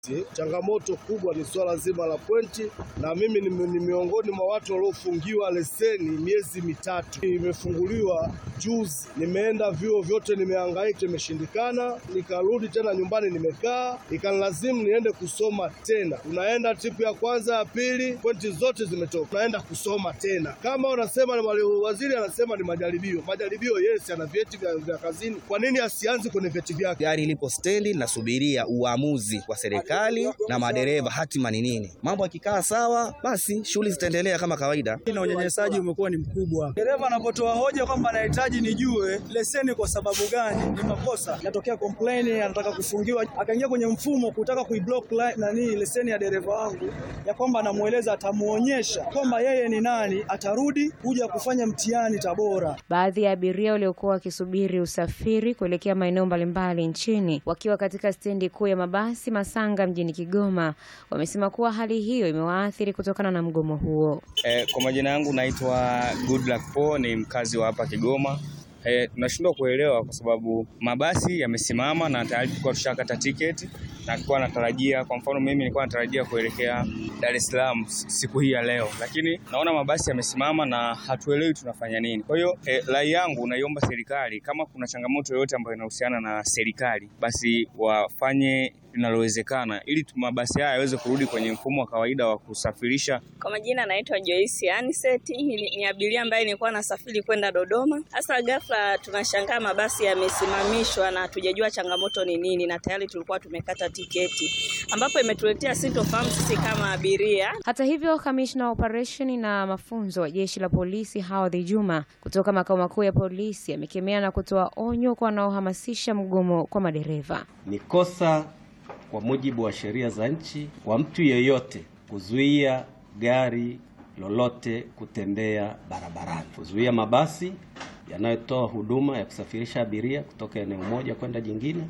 Changamoto kubwa ni swala zima la pointi, na mimi ni miongoni mwa watu waliofungiwa leseni miezi mitatu. Imefunguliwa juzi, nimeenda vyuo vyote, nimehangaika, imeshindikana. Nikarudi tena nyumbani, nimekaa, ikanilazimu niende kusoma tena. Unaenda tripu ya kwanza, ya pili, pointi zote zimetoka, unaenda kusoma tena. Kama unasema ni waziri anasema ni majaribio, majaribio yes, ana vyeti vya, vya kazini. Kwa nini asianze kwenye vyeti vyake? Gari lipo stendi, nasubiria uamuzi wa serikali na madereva hatima ni nini. Mambo yakikaa sawa, basi shughuli zitaendelea kama kawaida. Na unyanyasaji umekuwa ni mkubwa. Dereva anapotoa hoja kwamba anahitaji nijue leseni kwa sababu gani, ni makosa. Inatokea complain, anataka kufungiwa, akaingia kwenye mfumo kutaka kuiblock nani leseni ya dereva wangu, ya kwamba anamueleza, atamuonyesha kwamba yeye ni nani, atarudi kuja kufanya mtihani Tabora. Baadhi ya abiria waliokuwa wakisubiri usafiri kuelekea maeneo mbalimbali nchini wakiwa katika stendi kuu ya mabasi Masanga mjini Kigoma wamesema kuwa hali hiyo imewaathiri kutokana na mgomo huo. Eh, kwa majina yangu naitwa Goodluck Po, ni mkazi wa hapa Kigoma. Eh, tunashindwa kuelewa kwa sababu mabasi yamesimama na tayari tulikuwa tushakata tiketi na tulikuwa natarajia, kwa mfano mimi nilikuwa natarajia kuelekea Dar es Salaam siku hii ya leo, lakini naona mabasi yamesimama na hatuelewi tunafanya nini. Kwa hiyo eh, rai yangu naiomba serikali, kama kuna changamoto yoyote ambayo inahusiana na serikali, basi wafanye linalowezekana ili mabasi haya yaweze kurudi kwenye mfumo wa kawaida wa kusafirisha. Kwa majina naitwa Joyce Aniseti, ni abiria ambaye nilikuwa nasafiri kwenda Dodoma. Hasa ghafla tunashangaa mabasi yamesimamishwa na hatujajua changamoto ni nini, na tayari tulikuwa tumekata tiketi, ambapo imetuletea sintofahamu sisi kama abiria. Hata hivyo, kamishna wa operesheni na mafunzo wa jeshi la polisi Hawadhi Juma kutoka makao makuu ya polisi amekemea na kutoa onyo kwa wanaohamasisha mgomo kwa madereva. Ni kosa kwa mujibu wa sheria za nchi kwa mtu yeyote kuzuia gari lolote kutembea barabarani, kuzuia mabasi yanayotoa huduma ya kusafirisha abiria kutoka eneo moja kwenda jingine,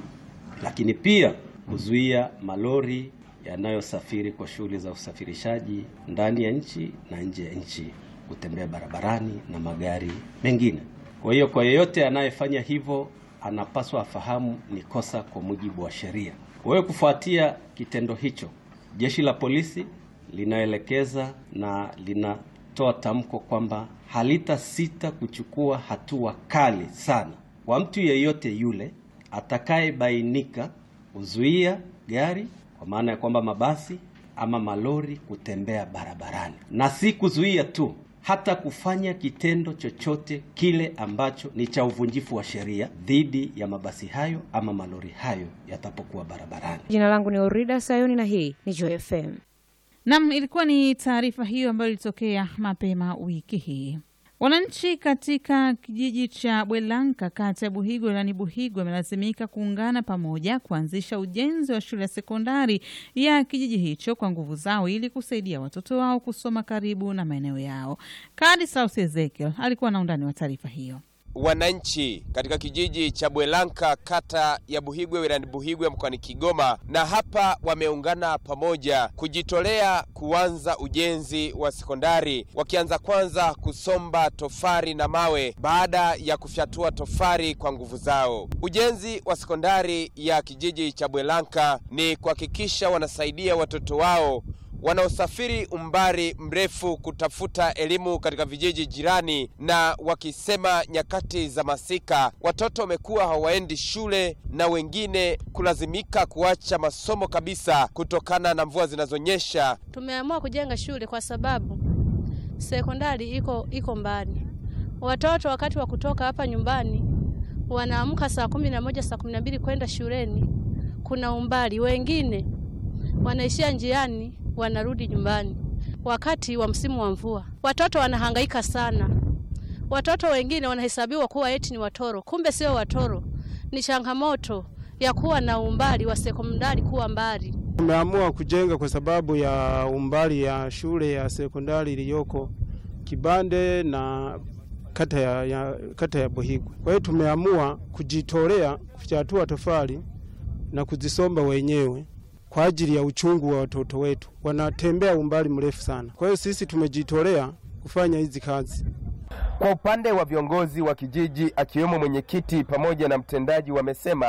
lakini pia kuzuia malori yanayosafiri kwa shughuli za usafirishaji ndani ya nchi na nje ya nchi kutembea barabarani na magari mengine. Kwa hiyo, kwa yeyote anayefanya hivyo anapaswa afahamu ni kosa kwa mujibu wa sheria. Kwa hiyo kufuatia kitendo hicho, jeshi la polisi linaelekeza na linatoa tamko kwamba halitasita kuchukua hatua kali sana kwa mtu yeyote yule atakayebainika kuzuia gari, kwa maana ya kwamba mabasi ama malori kutembea barabarani, na si kuzuia tu hata kufanya kitendo chochote kile ambacho ni cha uvunjifu wa sheria dhidi ya mabasi hayo ama malori hayo yatapokuwa barabarani. Jina langu ni Orida Sayuni na hii ni Joy FM. Nam, ilikuwa ni taarifa hiyo ambayo ilitokea mapema wiki hii. Wananchi katika kijiji cha Bwelanka kata ya Buhigwe wilayani Buhigwe wamelazimika kuungana pamoja kuanzisha ujenzi wa shule ya sekondari ya kijiji hicho kwa nguvu zao ili kusaidia watoto wao kusoma karibu na maeneo yao. Kadi Sausi Ezekiel alikuwa na undani wa taarifa hiyo. Wananchi katika kijiji cha Bwelanka kata ya Buhigwe wilayani Buhigwe mkoani Kigoma, na hapa wameungana pamoja kujitolea kuanza ujenzi wa sekondari, wakianza kwanza kusomba tofari na mawe baada ya kufyatua tofari kwa nguvu zao. Ujenzi wa sekondari ya kijiji cha Bwelanka ni kuhakikisha wanasaidia watoto wao wanaosafiri umbali mrefu kutafuta elimu katika vijiji jirani, na wakisema nyakati za masika watoto wamekuwa hawaendi shule na wengine kulazimika kuacha masomo kabisa kutokana na mvua zinazonyesha. Tumeamua kujenga shule kwa sababu sekondari iko iko mbali. Watoto wakati wa kutoka hapa nyumbani wanaamka saa kumi na moja saa kumi na mbili kwenda shuleni, kuna umbali. Wengine wanaishia njiani wanarudi nyumbani wakati wa msimu wa mvua. Watoto wanahangaika sana. Watoto wengine wanahesabiwa kuwa eti ni watoro, kumbe sio watoro. Ni changamoto ya kuwa na umbali wa sekondari kuwa mbali. Tumeamua kujenga kwa sababu ya umbali ya shule ya sekondari iliyoko Kibande na kata ya, ya, kata ya Buhigwe. Kwa hiyo tumeamua kujitolea kufyatua tofali na kuzisomba wenyewe kwa ajili ya uchungu wa watoto wetu, wanatembea umbali mrefu sana. Kwa hiyo sisi tumejitolea kufanya hizi kazi. Kwa upande wa viongozi wa kijiji akiwemo mwenyekiti pamoja na mtendaji, wamesema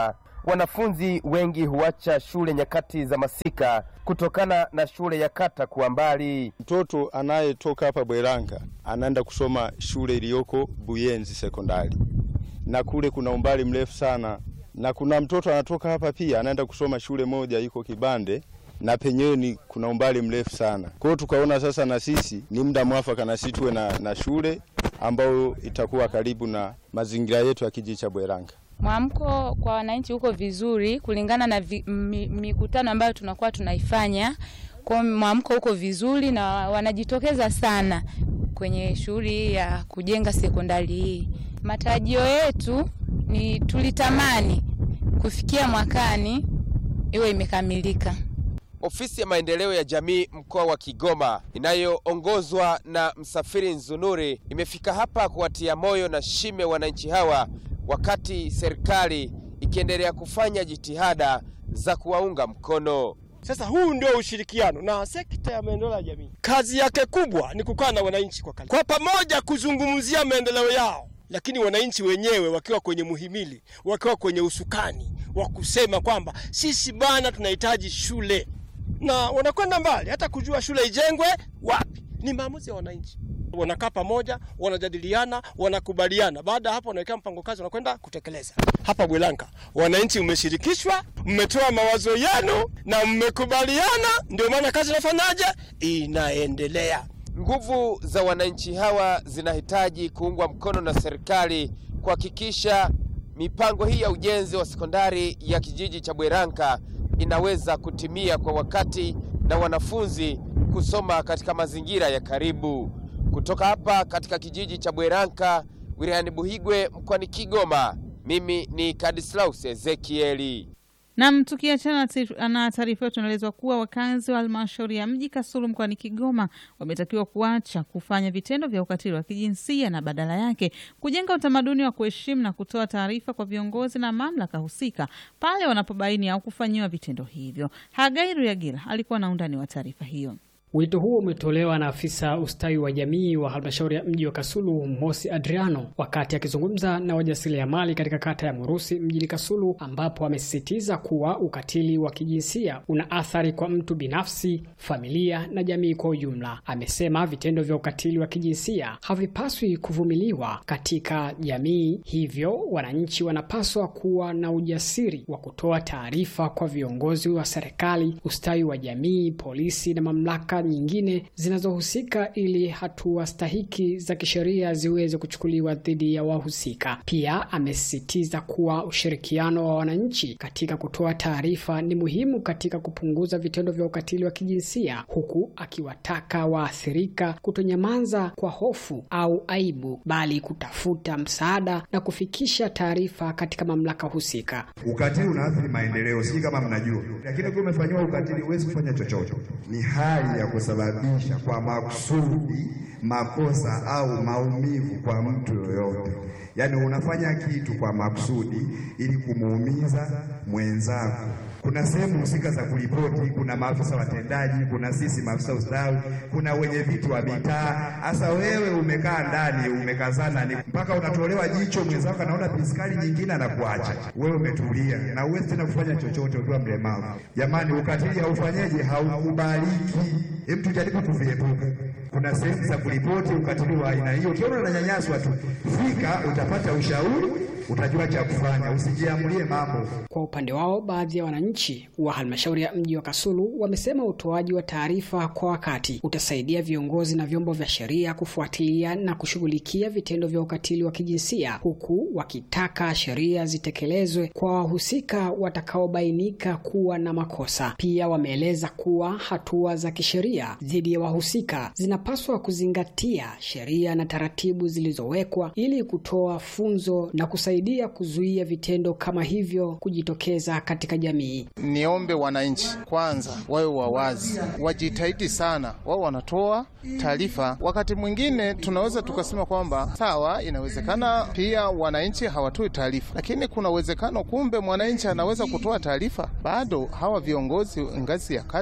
wanafunzi wengi huacha shule nyakati za masika kutokana na shule ya kata kuwa mbali. Mtoto anayetoka hapa Bweranga anaenda kusoma shule iliyoko Buyenzi sekondari, na kule kuna umbali mrefu sana, na kuna mtoto anatoka hapa pia anaenda kusoma shule moja iko Kibande na penyewe ni kuna umbali mrefu sana. Kwa hiyo tukaona sasa na sisi ni muda mwafaka na sisi tuwe na, na shule ambayo itakuwa karibu na mazingira yetu ya kijiji cha Bweranga. Mwamko kwa wananchi huko vizuri kulingana na vi, mi, mikutano ambayo tunakuwa tunaifanya. Kwa mwamko huko vizuri na wanajitokeza sana kwenye shughuli hii ya kujenga sekondari hii. Matarajio yetu ni tulitamani kufikia mwakani iwe imekamilika. Ofisi ya maendeleo ya jamii mkoa wa Kigoma inayoongozwa na Msafiri Nzunuri imefika hapa kuwatia moyo na shime wananchi hawa, wakati serikali ikiendelea kufanya jitihada za kuwaunga mkono. Sasa huu ndio ushirikiano na sekta ya maendeleo ya jamii. Kazi yake kubwa ni kukaa na wananchi kwa karibu, kwa pamoja kuzungumzia maendeleo yao, lakini wananchi wenyewe wakiwa kwenye muhimili, wakiwa kwenye usukani wa kusema kwamba sisi bana tunahitaji shule, na wanakwenda mbali hata kujua shule ijengwe wapi. Ni maamuzi ya wananchi. Wanakaa pamoja, wanajadiliana, wanakubaliana. Baada ya hapo, wanawekea mpango kazi, wanakwenda kutekeleza. Hapa Bwelanka wananchi mmeshirikishwa, mmetoa mawazo yenu na mmekubaliana, ndio maana kazi inafanyaje, inaendelea. Nguvu za wananchi hawa zinahitaji kuungwa mkono na serikali kuhakikisha mipango hii ya ujenzi wa sekondari ya kijiji cha Bweranka inaweza kutimia kwa wakati na wanafunzi kusoma katika mazingira ya karibu. Kutoka hapa katika kijiji cha Bweranka wilayani Buhigwe mkoani Kigoma, mimi ni Kadislaus Ezekieli. Nam, tukiachana na taarifa hiyo, tunaelezwa kuwa wakazi wa halmashauri ya mji Kasulu mkoani Kigoma wametakiwa kuacha kufanya vitendo vya ukatili wa kijinsia na badala yake kujenga utamaduni wa kuheshimu na kutoa taarifa kwa viongozi na mamlaka husika pale wanapobaini au kufanyiwa vitendo hivyo. Hagairu Yagila alikuwa na undani wa taarifa hiyo. Wito huo umetolewa na afisa ustawi wa jamii wa halmashauri ya mji wa Kasulu Mosi Adriano wakati akizungumza na wajasiriamali katika kata ya Murusi mjini Kasulu, ambapo amesisitiza kuwa ukatili wa kijinsia una athari kwa mtu binafsi, familia na jamii kwa ujumla. Amesema vitendo vya ukatili wa kijinsia havipaswi kuvumiliwa katika jamii, hivyo wananchi wanapaswa kuwa na ujasiri wa kutoa taarifa kwa viongozi wa serikali, ustawi wa jamii, polisi na mamlaka nyingine zinazohusika ili hatua stahiki za kisheria ziweze kuchukuliwa dhidi ya wahusika. Pia amesisitiza kuwa ushirikiano wa wananchi katika kutoa taarifa ni muhimu katika kupunguza vitendo vya ukatili wa kijinsia, huku akiwataka waathirika kutonyamaza kwa hofu au aibu, bali kutafuta msaada na kufikisha taarifa katika mamlaka husika. Ukatili unaathiri maendeleo, si kama mnajua, lakini ukiwa umefanyiwa ukatili huwezi kufanya chochote. Ni hali ya kusababisha kwa makusudi makosa au maumivu kwa mtu yoyote. Yaani unafanya kitu kwa makusudi ili kumuumiza mwenzako. Kuna sehemu husika za kuripoti, kuna maafisa watendaji, kuna sisi maafisa ustawi, kuna wenye vitu wa mitaa. Hasa wewe umekaa ndani umekazana, ni mpaka unatolewa jicho, mwenzako anaona piskali nyingine anakuacha wewe, umetulia na uwezi tena kufanya chochote ukiwa mlemavu. Jamani, ukatili haufanyeje? Haukubaliki. Hebu tujaribu kuviepuka. Kuna sehemu za kuripoti ukatili wa aina hiyo. Ukiona unanyanyaswa tu, fika, utapata ushauri, utajua cha kufanya, usijiamulie mambo. Kwa upande wao, baadhi ya wananchi wa halmashauri ya mji wa Kasulu wamesema utoaji wa taarifa kwa wakati utasaidia viongozi na vyombo vya sheria kufuatilia na kushughulikia vitendo vya ukatili wa kijinsia, huku wakitaka sheria zitekelezwe kwa wahusika watakaobainika kuwa na makosa. Pia wameeleza kuwa hatua za kisheria dhidi ya wahusika zinapaswa kuzingatia sheria na taratibu zilizowekwa ili kutoa funzo na kusaidia kuzuia vitendo kama hivyo kujitokeza katika jamii. Niombe wananchi kwanza wawe wawazi, wajitahidi sana, wao wanatoa taarifa. Wakati mwingine tunaweza tukasema kwamba sawa, inawezekana pia wananchi hawatoi taarifa, lakini kuna uwezekano kumbe mwananchi anaweza kutoa taarifa, bado hawa viongozi ngazi ya kata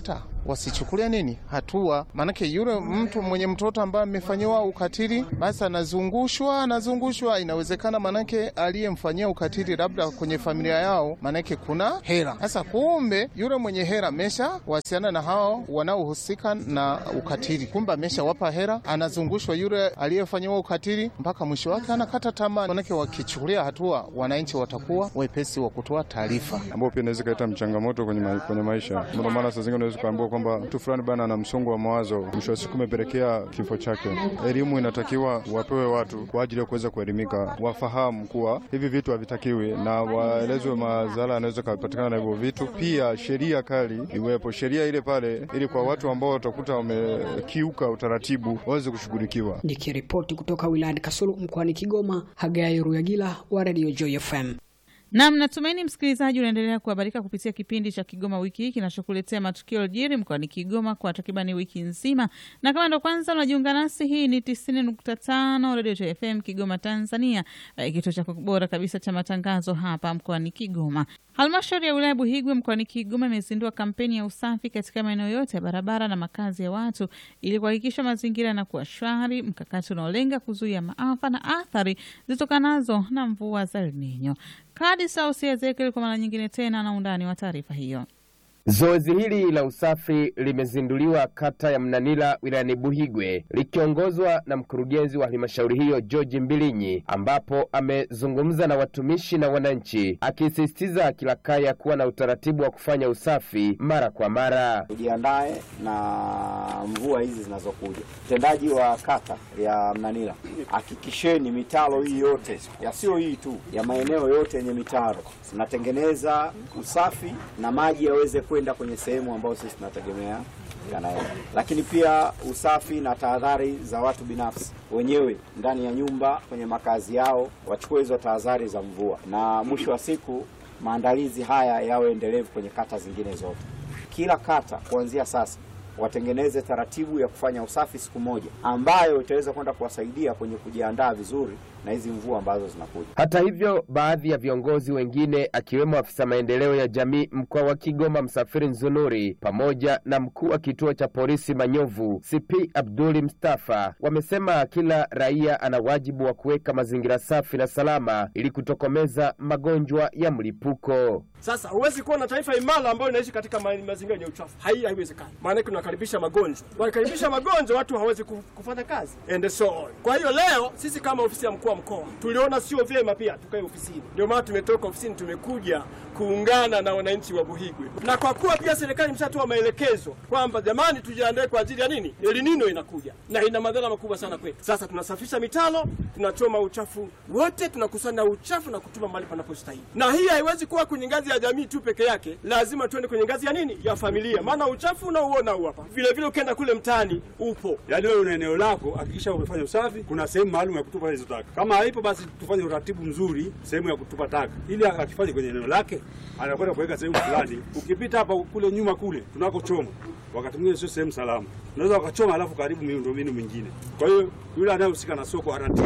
wasichukulia nini hatua, maanake yule mtu mwenye mtoto ambaye amefanyiwa ukatili, basi anazungushwa anazungushwa. Inawezekana maanake aliyemfanyia ukatili labda kwenye familia yao, maanake kuna hela. Sasa kumbe yule mwenye hela amesha wasiana na hao wanaohusika na ukatili, kumbe ameshawapa hela, anazungushwa yule aliyefanyiwa ukatili mpaka mwisho wake anakata tamaa. Maanake wakichukulia hatua, wananchi watakuwa wepesi wa kutoa taarifa, ambao pia inaweza kuleta mchangamoto kwenye, ma kwenye maisha. Ndio maana saa zingine unaweza kuambiwa kwamba mtu fulani bana ana msongo wa mawazo, mwisho wa siku umepelekea kifo chake. Elimu inatakiwa wapewe watu kwa ajili ya kuweza kuelimika, wafahamu kuwa hivi vitu havitakiwi na waelezwe madhara yanaweza kupatikana na hivyo vitu. Pia sheria kali iwepo, sheria ile pale, ili kwa watu ambao watakuta wamekiuka utaratibu waweze kushughulikiwa. Nikiripoti kutoka wilayani Kasulu mkoani Kigoma, Hagai Ruyagila wa Radio Joy FM. Nam, natumaini msikilizaji unaendelea kuhabarika kupitia kipindi cha Kigoma wiki hii kinachokuletea matukio yaliyojiri mkoani Kigoma kwa takribani wiki nzima, na kama ndo kwanza unajiunga nasi, hii ni tisini nukta tano Radio FM Kigoma, Tanzania, kituo cha bora kabisa cha matangazo hapa mkoani Kigoma. Halmashauri ya wilaya Buhigwe mkoani Kigoma imezindua kampeni ya usafi katika maeneo yote ya barabara na makazi ya watu ili kuhakikisha mazingira yanakuwa shwari, mkakati unaolenga kuzuia maafa na athari zitokanazo na mvua za El Nino. Kadi Sausi Ezekiel kwa mara nyingine tena na undani wa taarifa hiyo. Zoezi hili la usafi limezinduliwa kata ya Mnanila wilayani Buhigwe likiongozwa na mkurugenzi wa halmashauri hiyo George Mbilinyi, ambapo amezungumza na watumishi na wananchi, akisisitiza kila kaya kuwa na utaratibu wa kufanya usafi mara kwa mara. Tujiandae na mvua hizi zinazokuja. Mtendaji wa kata ya Mnanila, hakikisheni mitaro hii yote ya sio hii tu ya maeneo yote yenye mitaro mnatengeneza usafi na maji yaweze kwenda kwenye sehemu ambayo sisi tunategemea yanaenda, lakini pia usafi na tahadhari za watu binafsi wenyewe ndani ya nyumba, kwenye makazi yao, wachukue hizo tahadhari za mvua, na mwisho wa siku maandalizi haya yawe endelevu kwenye kata zingine zote. Kila kata kuanzia sasa watengeneze taratibu ya kufanya usafi siku moja, ambayo itaweza kwenda kuwasaidia kwenye kujiandaa vizuri na hizi mvua ambazo zinakuja. Hata hivyo, baadhi ya viongozi wengine akiwemo afisa maendeleo ya jamii mkoa wa Kigoma Msafiri Nzunuri pamoja na mkuu wa kituo cha polisi Manyovu CP Abduli Mustafa wamesema kila raia ana wajibu wa kuweka mazingira safi na salama ili kutokomeza magonjwa ya mlipuko. Sasa huwezi kuwa na taifa imara ambayo inaishi katika ma mazingira yenye uchafu, hai haiwezekani. Maana tunakaribisha magonjwa, wakikaribisha magonjwa watu hawezi kufanya kazi and so on. Kwa hiyo leo sisi kama ofisi ya mkuu wa mkoa tuliona sio vyema pia tukae ofisini, ndio maana tumetoka ofisini tumekuja kuungana na wananchi wa Buhigwe, na kwa kuwa pia serikali imeshatoa maelekezo kwamba jamani, tujiandae kwa ajili ya nini, El Nino inakuja na ina madhara makubwa sana kwetu. Sasa tunasafisha mitalo, tunachoma uchafu wote, tunakusanya uchafu na kutuma mahali panapostahili, na hii haiwezi kuwa kwenye ngazi ya jamii tu peke yake, lazima tuende kwenye ngazi ya nini, ya familia, maana uchafu unauona huu hapa, vile vile ukienda kule mtaani upo. Yaani wewe una eneo lako, hakikisha umefanya usafi, kuna sehemu maalum ya kutupa hizo taka. Kama haipo, basi tufanye uratibu mzuri sehemu ya kutupa taka, ili akifanye kwenye eneo lake anakwenda kuweka sehemu fulani. Ukipita hapa kule nyuma kule tunakochoma, wakati mwingine sio sehemu salama, unaweza wakachoma alafu karibu miundombinu mingine. Kwa hiyo yule anayehusika na soko aratibu,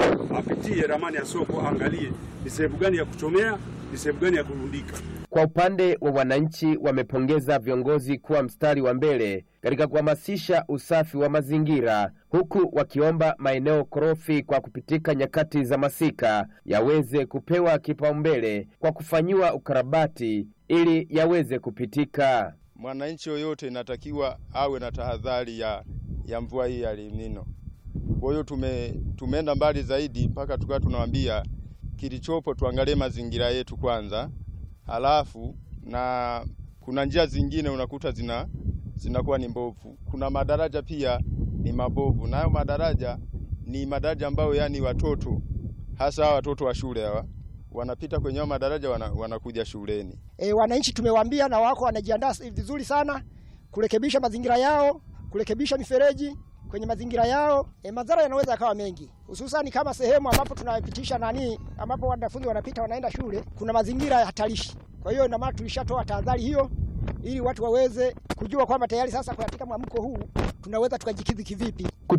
apitie ramani ya soko, aangalie ni sehemu gani ya kuchomea, ni sehemu gani ya kurundika. Kwa upande wa wananchi, wamepongeza viongozi kuwa mstari wa mbele katika kuhamasisha usafi wa mazingira, huku wakiomba maeneo korofi kwa kupitika nyakati za masika yaweze kupewa kipaumbele kwa kufanyiwa ukarabati ili yaweze kupitika. Mwananchi yoyote inatakiwa awe na tahadhari ya, ya mvua hii ya El Nino. Kwa hiyo tume, tumeenda mbali zaidi mpaka tukawa tunawaambia kilichopo, tuangalie mazingira yetu kwanza, halafu na kuna njia zingine unakuta zina zinakuwa ni mbovu. Kuna madaraja pia ni mabovu, nayo madaraja ni madaraja ambayo yani watoto hasa hawa watoto wa shule hawa wanapita kwenye madaraja wana, wanakuja shuleni. E, wananchi tumewaambia na wako wanajiandaa vizuri sana kurekebisha mazingira yao, kurekebisha mifereji kwenye mazingira yao. E, madhara yanaweza yakawa mengi, hususani kama sehemu ambapo tunapitisha nani, ambapo wanafunzi wanapita wanaenda shule, kuna mazingira hatarishi. Kwa hiyo ina maana tulishatoa tahadhari hiyo ili watu waweze kujua kwamba tayari sasa katika mwamko huu tunaweza tukajikidhi kivipi.